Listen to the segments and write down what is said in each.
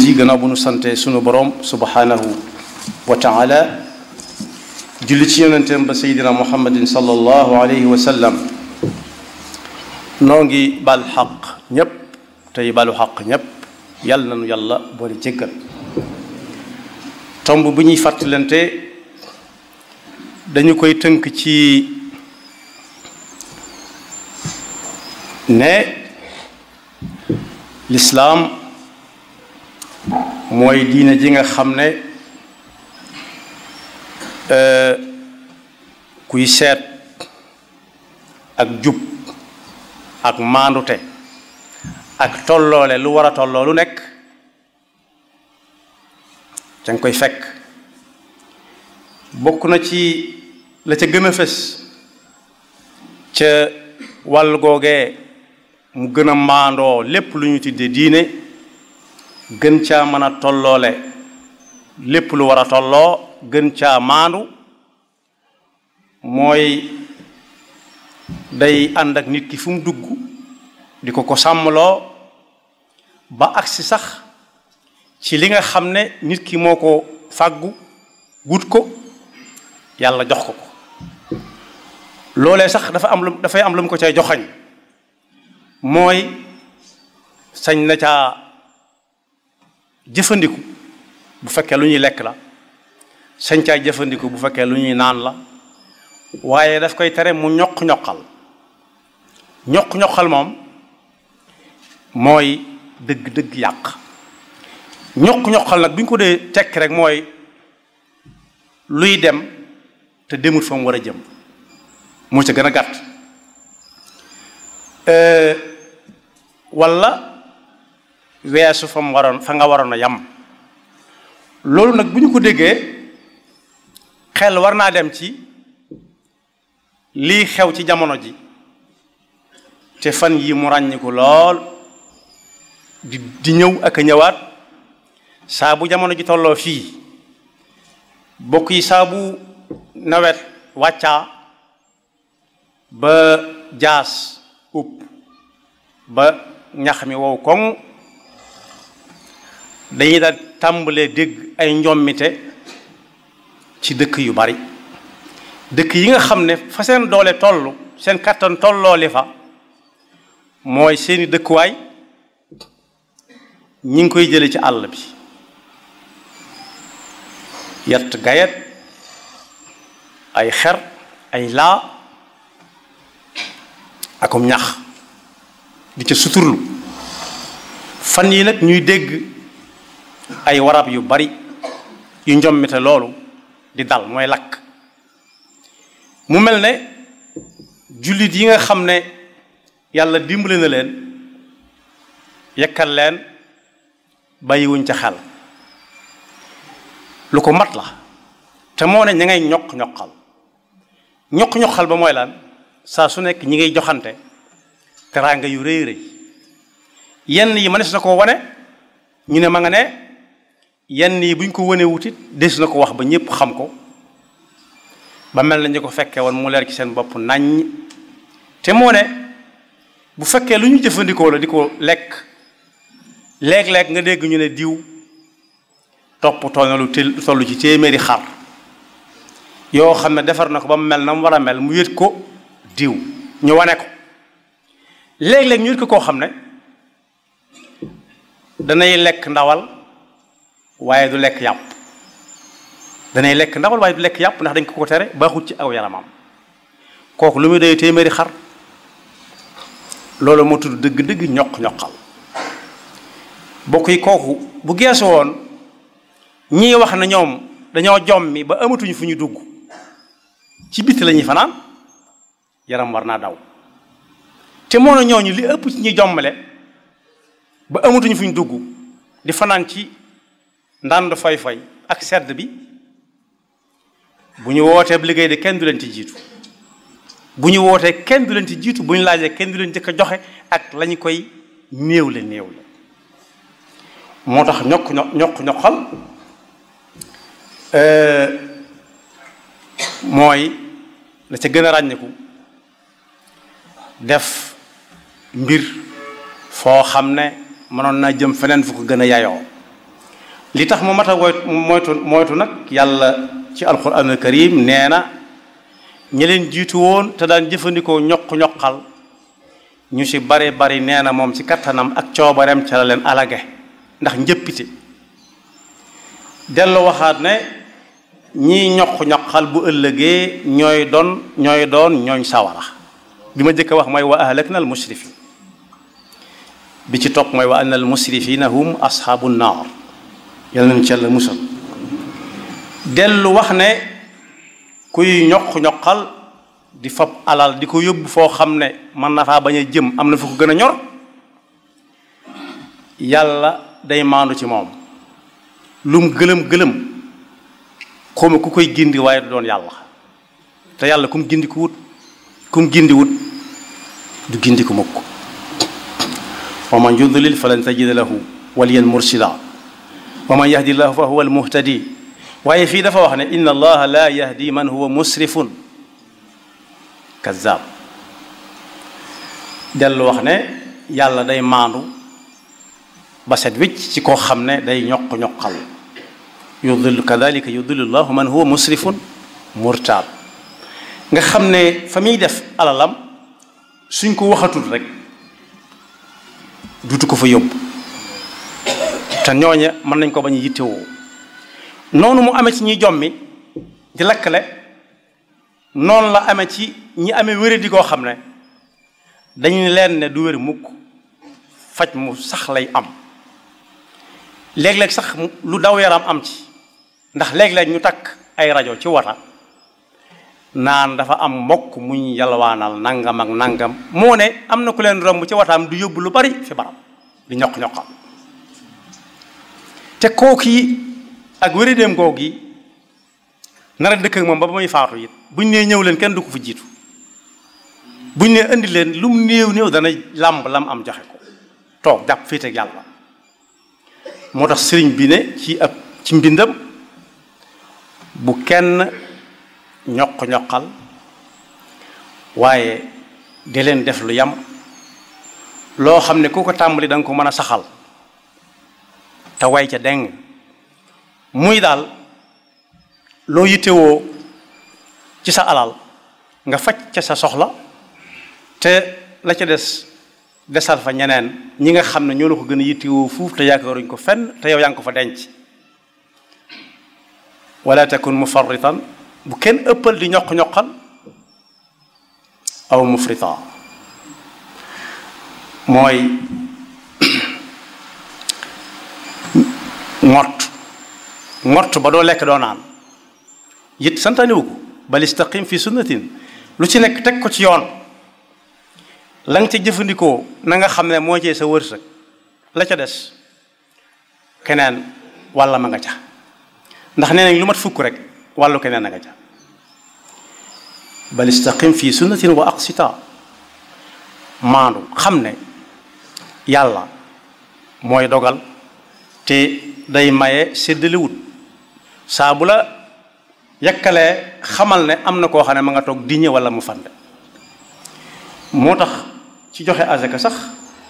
yi gannaaw bu nu sante sunu borom subhanahu wa taala julli ci yonenteem ba seydina muhammadin sallallahu alayhi wa sallam noo ngi bal xaq ñépp tey balu xaq ñépp yàlla nanu yàlla boole jéggal tomb bu ñuy fàttalante dañu koy tënk ci ne lislaam mooy diine ji nga xam ne kuy seet ak jub ak maandute ak tolloole lu war a tolloo lu nekk ca nga koy fekk bokk na ci la ca gën a fës ca wàll googee mu gën a maandoo lépp lu ñu tuddee diine gën caa mën a tolloole lépp lu war a tolloo gën caa maandu mooy day ànd ak nit ki fu mu dugg di ko ko sàmmloo ba agsi sax ci li nga xam ne nit ki moo ko fàggu wut ko yàlla jox ko ko loolee sax dafa am lu dafay am lu mu ko cay joxañ mooy sañ na caa jëfandiku bu fekkee lu ñuy lekk la sañ caa jëfandiku bu fekkee lu ñuy naan la waaye daf koy tere mu ñoq-ñoqal ñoq-ñoqal moom mooy dëgg-dëgg yàq ñoq-ñoqal nag bi ñu ko dee tekk rek mooy luy dem te demut fa mu war a jëm moo ca gën a gàtt walla weesu fa mu waroon fa nga waroon a yam loolu nag bu ñu ko déggee xel war naa dem ci lii xew ci jamono ji te fan yi mu ràññiku lool di di ñëw ak a ñëwaat saa bu jamono ji tolloo fii bokk yi saa bu nawet wàccaa ba jaas upp ba ñax mi wow koŋ dañuy daal tàmbalee dégg ay njommite ci dëkk yu bari dëkk yi nga xam ne fa seen doole toll seen kattan tolloo li fa mooy seeni dëkkuwaay ñi ngi koy jële ci àll bi yett gayet ay xer ay laa akum ñax di ca suturlu fan yi nag ñuy dégg ay warab yu bari yu njommite loolu di dal mooy lakk mu mel ne jullit yi nga xam ne yàlla dimbale na leen yekkal leen bàyyiwuñ ca xel lu ko mat la te moo ne ña ngay ñoq-ñoqal ñoq-ñoqal ba mooy lan saa su nekk ñi ngay joxante teraanga yu rëy rëy yenn yi mënees na ko wane ñu ne ma nga ne yenn yi buñ ko wane wutit des na ko wax ba ñépp xam ko ba mel na ñu ko fekkee woon mu leer ci seen bopp naññ te moo ne bu fekkee lu ñu jëfandikoo la di ko lekk léeg-léeg nga dégg ñu ne diw toppatoo na lu toll ci téeméeri xar yoo xam ne defar na ko ba mu mel na mu war a mel mu yët ko diw ñu wane ko léeg-léeg ñu yët ko koo xam ne danay lekk ndawal waaye du lekk yàpp danay lekk ndawal waaye du lekk yàpp ndax dañ ko ko tere baaxut ci aw yaramam kooku lu muy doy téeméeri xar loolu moo tudd dëgg-dëgg ñoq-ñoqal bokk yi kooku bu geesu woon ñii wax na ñoom dañoo jommi ba amatuñu fu ñu dugg ci bitti la ñuy fanaan yaram war naa daw te moo na ñooñu li ëpp ci ñi jommale ba amatuñu fu ñu dugg di fanaan ci ndànd fay-fay ak sedd bi bu ñu wootee liggéey de kenn du leen ci jiitu bu ñu wootee kenn du leen ci jiitu bu ñu laajee kenn du leen jëkk a joxe ak la ñu koy néew le néew le moo tax ñokk ñokk ñoqal mooy la ca gën a ràññiku def mbir foo xam ne mënoon naa jëm feneen fu ko gën a yayoo li tax mu mat a moytu moytu nag yàlla ci alquran al karim nee na ñi leen jiitu woon te daan jëfandikoo ñoq-ñoqal ñu ci bari bari nee na moom ci kattanam ak coobareem ca la leen alage ndax njëppite dellu waxaat ne ñii ñoq-ñoqal bu ëllëgee ñooy doon ñooy doon ñooñ sawara bi ma jëkk a wax mooy wa ahlakna al musrifin bi ci topp mooy wa anna al musrifina hum ashabu naar yàlla nañ ci yàlla musal dellu wax ne kuy ñoq-ñoqal di fab alal di ko yóbbu foo xam ne mën na faa bañ a jëm am na fu ko gën a ñor yàlla day maandu ci moom lum gëlëm gëlëm xawma ku koy gindi waaye du doon yàlla te yàlla kum gindi ku wut kum gindi wut du gindi ku mukk wa man yudlil falan tajida lahu waliyan mursida wa man yahdi llahu fa huwa almuhtadi waaye fii dafa wax ne inna allaha la yahdi man huwa musrifun kazzab dellu wax ne yàlla day maandu ba set wicc ci koo xam ne day ñoq-ñoqal yudillu kadalika yudillu llahu man huwa musrifun murtaab nga xam ne fa muy def alalam suñ ko waxatul rek dutu ko fa yóbbu te ñooña mën nañ ko bañ a yittewoo noonu mu amee ci ñi jommi di lakkale noonu la amee ci ñi amee wéradi koo xam ne dañu leen ne du wér mukk faj mu sax lay am léeg-léeg sax lu daw yaram am ci ndax léeg-léeg ñu takk ay rajo ci wata naan dafa am mbokk muñ yalwaanal nangam ak nangam moo ne am na ku leen romb ci wataam du yóbbu lu bari fi barab di ñoq-ñoqam te kooku yi ak wéradéem googu yi nar a dëkk ak moom ba ba muy faatu it buñ nee ñëw leen kenn du ko fa jiitu buñ nee indi leen lu mu néew néew dana làmb lam am joxe ko toog jàpp féete ak yàlla moo tax sëriñ bi ne ci ab ci mbindam bu kenn ñoq-ñoqal waaye di leen def lu yam loo xam ne ku ko tàmbali da nga ko mën a saxal te way ca deng muy daal loo yittewoo ci sa alal nga faj ca sa soxla te la ca des desal fa ñeneen ñi nga xam ne ñoo la ko gën a yittewoo fuuf te yaakaaruñ ko fenn te yow yaa ngi ko fa denc wala takun mufarritan bu kenn ëppal di ñoq-ñoqal aw mufrita mooy ngott ngott ba doo lekk doo naan it santaaniwu ko bal istaqim fi sunnatin lu ci nekk teg ko ci yoon la nga ca jëfandikoo na nga xam ne moo cee sa wërsëg la ca des keneen walla ma nga ca ndax nee nañ lu mat fukk rek wàllu keneen a nga ca bal istaqim fi sunnatin wa aqsita maandu xam ne yàlla mooy dogal te day maye séddaliwut saa bu la yakkalee xamal ne am na koo xam ne ma nga toog diñe wala mu fande moo tax ci joxe azaka sax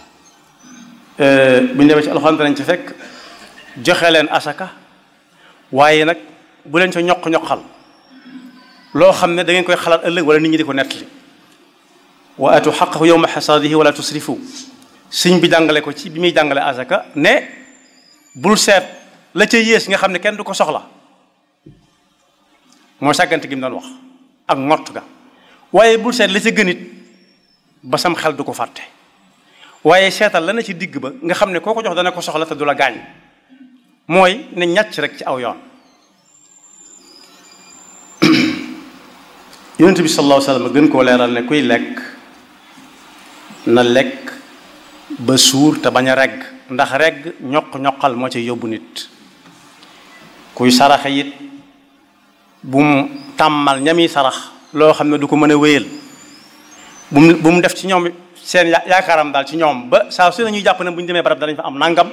bu ñu demee ci alxuraan danañ ci fekk joxe leen asaka waaye nag bu leen ca ñoq-ñoqal loo xam ne da ngeen koy xalaat ëllëg wala nit ñi di ko nettali wa atu xaqahu yowma xasaadihi wala tusrifu sëñ bi jàngale ko ci bi muy jàngale azaka ne bul seet la ca yées nga xam ne kenn du ko soxla mooy sàggante gi mu doon wax ak ngott ga waaye bul seet la ca gënit ba sam xel du ko fàtte waaye seetal la na ci digg ba nga xam ne koo ko jox dana ko soxla te du la gaañ mooy ne ñàcc rek ci aw yoon yonent bi sallallahu alayhi wa sallam gën koo leeral ne kuy lekk na lekk ba suur te bañ a regg ndax regg ñoq-ñoqal moo ci yóbbu nit kuy saraxe it bu mu tàmmal ñami sarax loo xam ne du ko mën a wéyal bu mu bu mu def ci ñoom seen yaakaaram daal ci ñoom ba saa su ne ñuy jàpp ne bu ñu demee barab danañ fa am nangam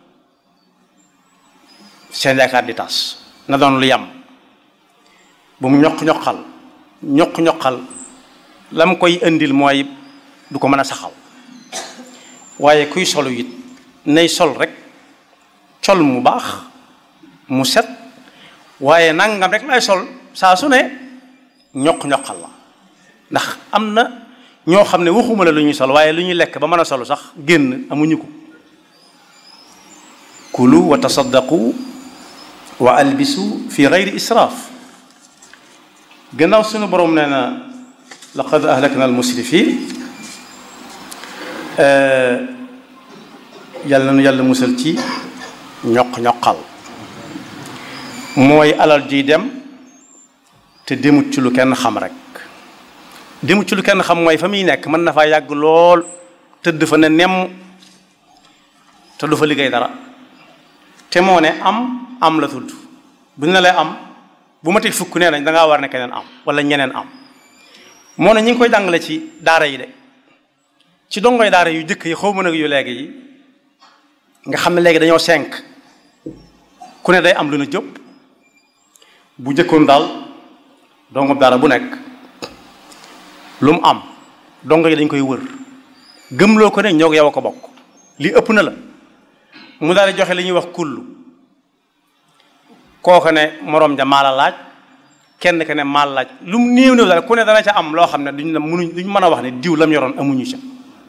seen yaakaar di tas na doon lu yam bu mu ñoq-ñoqal ñoq-ñoqal la mu koy indil mooy du ko mën a saxal waaye kuy solu it nay sol rek col mu baax mu set waaye nangam rek lay sol saa su ne ñoq-ñoqal la ndax am na ñoo xam ne waxuma la lu ñuy sol waaye lu ñuy lekk ba mën a solu sax génn amuñu ko kulu wa tasaddaqu wa albisu fi gayri israaf gannaaw suñu borom nee na laqad ahlakna almusrifin yàlla na yàlla musal ci ñoq-ñoqal mooy alal jiy dem te demut ci lu kenn xam rek demut ci lu kenn xam mooy fa muy nekk mën na faa yàgg lool tëdd fa ne nemm te du fa liggéey dara te moo ne am am la tudd bu ñu la lay am bu ma teg fukk nee nañ da ngaa war ne keneen am wala ñeneen am moo ne ñi ngi koy jàngale ci daara yi de ci dongoy daara yu jëkk yi xaw ma nag yu léegi yi nga xam ne léegi dañoo cinq ku ne day am lu na jëpp bu jëkkoon daal dongo daara bu nekk lu mu am dongo yi dañ koy wër gëmloo ko ne ñoo yow a ko bokk li ëpp na la mu daal di joxe li ñuy wax kullu kooku ne moroom ja maala laaj kenn ke ne maal laaj lu mu néew néew daal ku ne dana ca am loo xam ne duñ la mënuñ duñ mën a wax ne diw lam yoroon amuñu ca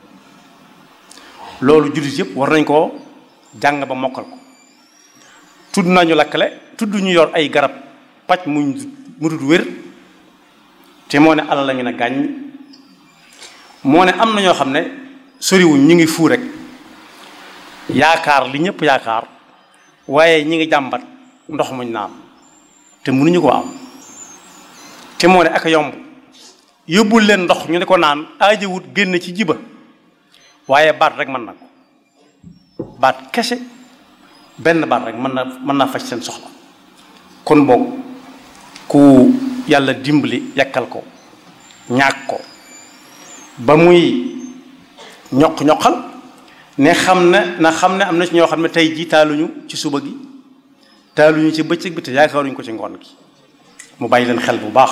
loolu jullit yëpp war nañ koo jàng ba mokkal ko tudd nañu lakkale tudd ñu yor ay garab paj muñ mu dul wér te moo ne alal la ñu ne gàññ moo ne am na ñoo xam ne soriwuñ ñu ngi fuu rek yaakaar li ñëpp yaakaar waaye ñi ngi jàmbat ndox muñ naan te mënuñu ko am te moo ne ak yomb yóbbul leen ndox ñu ne ko naan aajawut génn ci jiba waaye baat rek mën na ko baat kese benn baat rek mën na mën naa faj seen soxla kon boog ku yàlla dimbali yakkal ko ñaag ko ba muy ñoq-ñoqal ne xam ne na xam ne am na ci ñoo xam ne tey jii taaluñu ci suba gi taaluñu ci bëccëg bi te yaakaaruñu ko ci ngoon gi mu bàyyi leen xel bu baax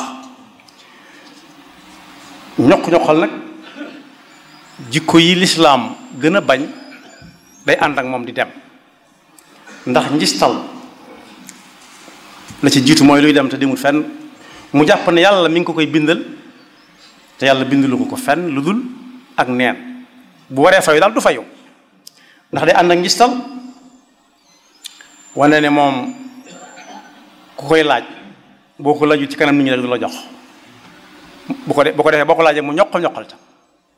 ñoq-ñoqal nag jikko yi lislaam gën a bañ day ànd ak moom di dem ndax njistal la ci jiitu mooy luy dem te demul fenn mu jàpp ne yàlla mi ngi ko koy bindal te yàlla bindalu ko ko fenn lu dul ak neen bu waree fayu daal du fayu ndax day ànd ak njistal wane ne moom ku koy laaj boo ko laaju ci kanam nit ñi rek du la jox bu ko de bu ko defee boo ko laajee mu ñoqal ñoqal ca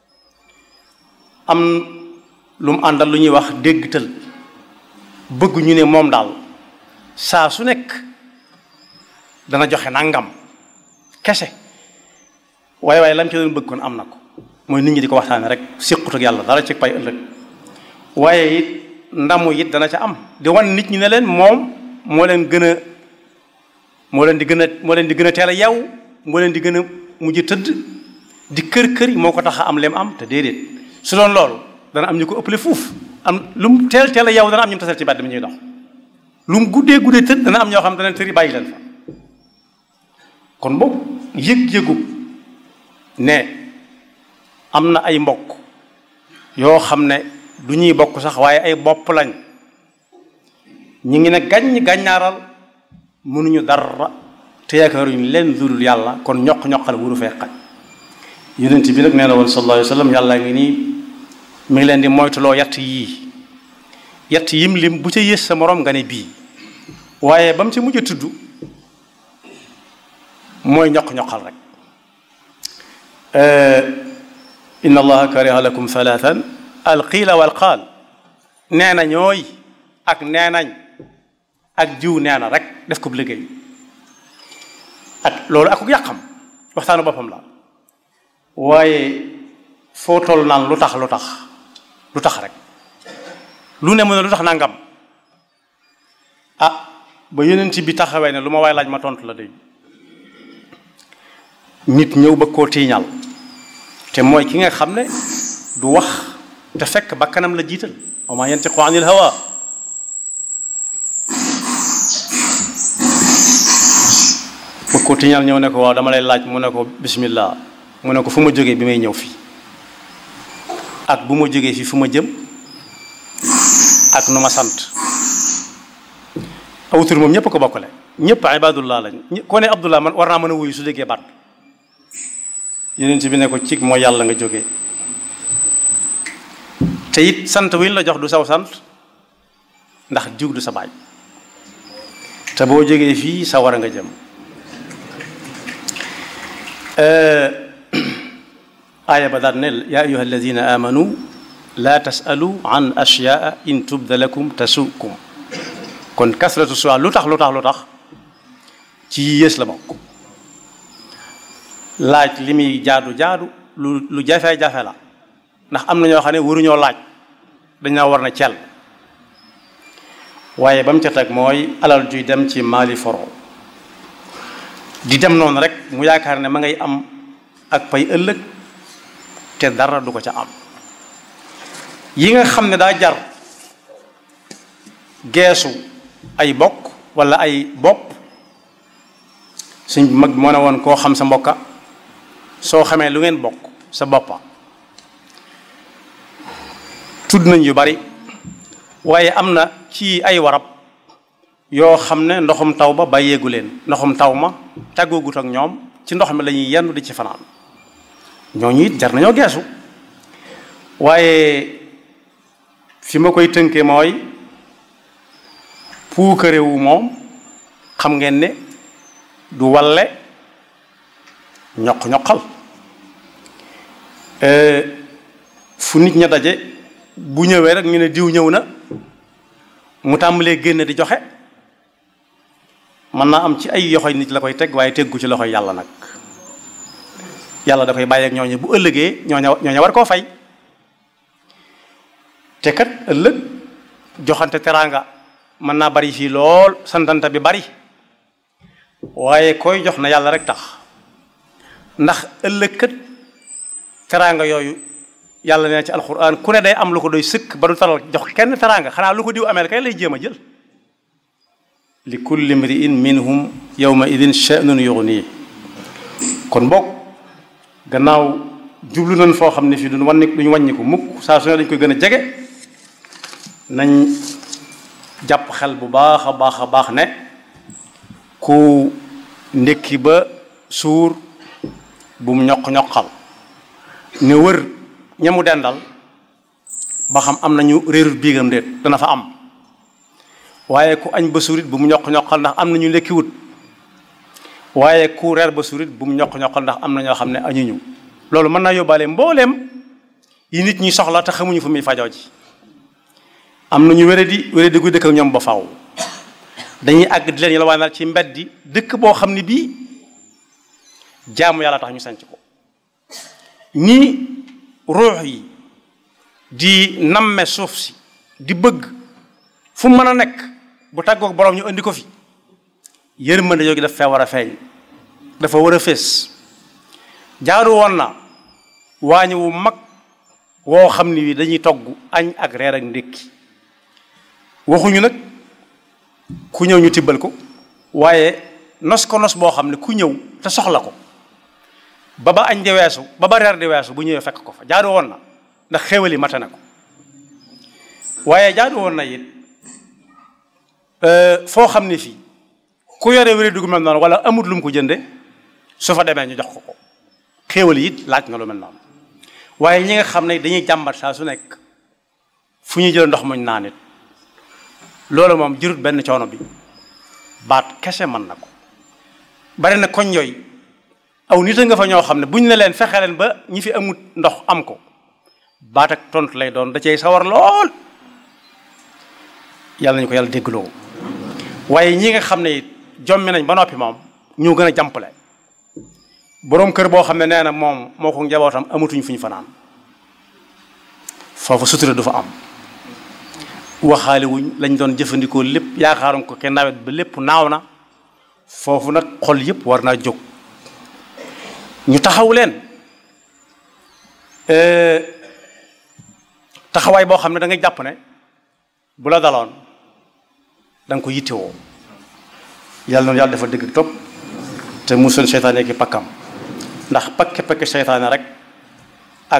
am lu mu àndal lu ñuy wax déggtal bëgg ñu ne moom daal saa su nekk dana joxe nangam kese waaye waaye lam ci doon bëgg kon am na ko mooy nit ñi di ko waxtaane rek siqut ak yàlla dara ci pay ëllëg waaye it ndamu it dana ca am di wan nit ñi ne leen moom moo leen gën a moo leen di gën a moo leen di gën a teel a yaw moo leen di gën a mujj tëdd di kër kër yi moo ko tax a am lem am te déedéet su doon loolu dana am ñu ko ëppale fuuf am lu mu teel teel a yow dana am ñu mu tasal ci bàtt mi ñuy dox lu mu guddee guddee tëdd dana am ñoo xam dana tëri bàyyi leen fa kon boobu yëg-yëgu ne am na ay mbokk yoo xam ne du ñuy bokk sax waaye ay bopp lañ ñu ngi ne gàññ gàññaaral mënuñu dara te yaakaaruñu leen dudul yàlla kon ñoq-ñoqal wuru fee xaj yonent bi nag nee na woon sallallahu alayhi wa sallam yàlla ngi nii mi ngi leen di moytuloo yatt yii yatt yim lim bu ca yées sa morom nga ne bii waaye ba mu ci mujj a tudd mooy ñoq-ñoqal rek inna allaha kariha lakum thalathan alqiila walqaal nee na ñooy ak nee nañ ak jiw nee na rek def ko bu liggéey ak loolu ak yàqam waxtaanu boppam la waaye foo toll naan lu tax lu tax lu tax rek lu ne mu ne lu tax nangam ah ba yonent bi taxawee ne lu ma waay laaj ma tontu la day nit ñëw ba koo tiiñal te mooy ki nga xam ne du wax te fekk ba kanam la jiital wa ma yantiqu anil hawa ba koo tiiñal ñëw ne ko waaw dama lay laaj mu ne ko bismillah mu ne ko fu ma jógee bi may ñëw fii ak bu ma jógee fii fu ma jëm ak nu ma sant aw tur moom ñëpp ko bokkale ñëpp ibadullah lañ koo ne abdullah man war naa mën a wuyu su déggee baat yeneen ci bi ne ko cig mooy yàlla nga jógee te it sant wi ñu la jox du saw sant ndax jug du sa baay te boo jógee fii sa war a nga jëm aaya ba daal ne yaa ayuha alladina amanu laa tasalu an ashyaa in tubda lakum tasukum kon kasratu sual lu tax lu tax lu tax ci yées la bokk laaj li muy jaadu jaadu lu lu jafe-jafe la ndax am na ñoo xam ne waruñoo laaj dañoo war na cel waaye ba mu ca teg mooy alal juy dem ci maali foro di dem noonu rek mu yaakaar ne ma ngay am ak pay ëllëg te dara du ko ca am yi nga xam ne daa jar geesu ay bokk walla ay bopp suñ mag moo ne woon koo xam sa mbokka soo xamee lu ngeen bokk sa boppa tudd nañ yu bari waaye am na ci ay warab yoo xam ne ndoxum taw ba bàyyeegu leen ndoxum taw ma tàggoogut ak ñoom ci ndox mi la ñuy yendu di ci fanaan ñooñu it jar nañoo geesu waaye fi ma koy tënkee mooy puukarewu moom xam ngeen ne du walle ñoq-ñoqal fu nit ña daje bu ñëwee rek ñu ne diw ñëw na mu tàmbalee génn di joxe mën naa am ci ay yoxoy nit la koy teg waaye teggu ci loxoy yàlla nag yàlla da koy bàyyeek ñooñu bu ëllëgee ñooña ñooña war koo fay te kat ëllëg joxante teraanga mën naa bari fii lool santanta bi bari waaye koy jox na yàlla rek tax ndax ëllëg kat teraanga yooyu yàlla nee ci alxuraan ku ne day am lu ko doy sëkk ba du taral jox kenn teraanga xanaa lu ko diw amee kay lay jéem a jël li kulli mriin minhum yawma idin sha'nun yughni kon bokk gannaaw jublu nañ foo xam ne fii duñ wàññi duñ wàññi ko mukk saa su ne dañ koy gën a jege nañ jàpp xel bu baax a baax a baax ne ku ndékki ba suur bu mu ñoq-ñoqal ne wër ñamu dendal ba xam am nañu réerut biigam déet dana fa am waaye ku añ ba suurit bu mu ñoq-ñoqal ndax am nañu lekkiwut waaye ku reer ba suurit bu mu ñoq-ñoqal ndax am na ñoo xam ne añuñu loolu mën naa yóbbaale mbooleem yi nit ñi soxla te xamuñu fu muy fajoo ji am nañu wéradi wéradi gu dëkk ak ñoom ba faaw dañuy àgg di leen yalwaanal ci mbeddi dëkk boo xam ne bii jaamu yàlla tax ñu sanc ko nii ruux yi di namme suuf si di bëgg fu mën a nekk bu tàggoog borom ñu indi ko fi yërmande yooyu daf fee war a feeñ dafa war a fees jaaru woon na waañu wu mag woo xam ni wi dañuy togg añ ak reer ak ndékki waxuñu nag ku ñëw ñu tibbal ko waaye nos ko nos boo xam ne ku ñëw te soxla ko ba ba añ di weesu ba ba reer di weesu bu ñëwee fekk ko fa jaadu woon na ndax xéwal yi mate na ko waaye jaadu woon na it foo xam ne fii ku yore wéri dugg mel noonu wala amut lu mu ko jënde su fa demee ñu jox ko ko xéwal yi it laaj na lu mel noonu waaye ñi nga xam ne dañuy jàmbat saa su nekk fu ñuy jël ndox muñ naan it loolu moom jurut benn coono bi baat kese mën na ko bari na koñ yooyu aw nit a nga fa ñoo xam ne buñ ne leen fexe leen ba ñi fi amut ndox am ko baat ak tontu lay doon da cey sawar lool yàlla nañu ko yàlla déggloo waaye ñi nga xam ne jommi nañ ba noppi moom ñoo gën a jàmpale boroom kër boo xam ne nee na moom moo ko njabootam amatuñ fu ñu fanaan foofu sutura du fa am waxaale wuñ lañ doon jëfandikoo lépp yaakaaroon ko kenn nawet ba lépp naaw na foofu nag xol yëpp war naa jóg ñu taxaw leen taxawaay boo xam ne da nga jàpp ne bu la daloon da nga ko yittewoo yàlla noonu yàlla dafa dëgg topp te musal seytaane ki pakkam ndax pakke pakke seytaane rek ak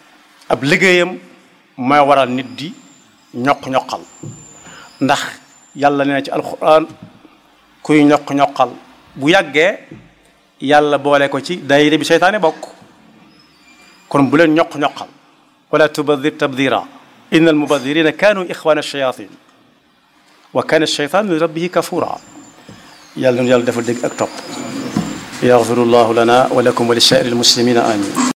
ab liggéeyam mooy waral nit di ñoq-ñoqal ndax yàlla nee na ci alquran kuy ñoq-ñoqal bu yàggee yàlla boole ko ci daayira bi seytaane bokk kon bu leen ñoq-ñoqal wala tubadir tabdira inna almubadirina kanu ixwana alchayatin wa kana alcheytan li rabbihi kafura yàlla nu yàlla defal dégg ak topp yaxfiru llahu lana wa lakum wa li sairi almuslimina amin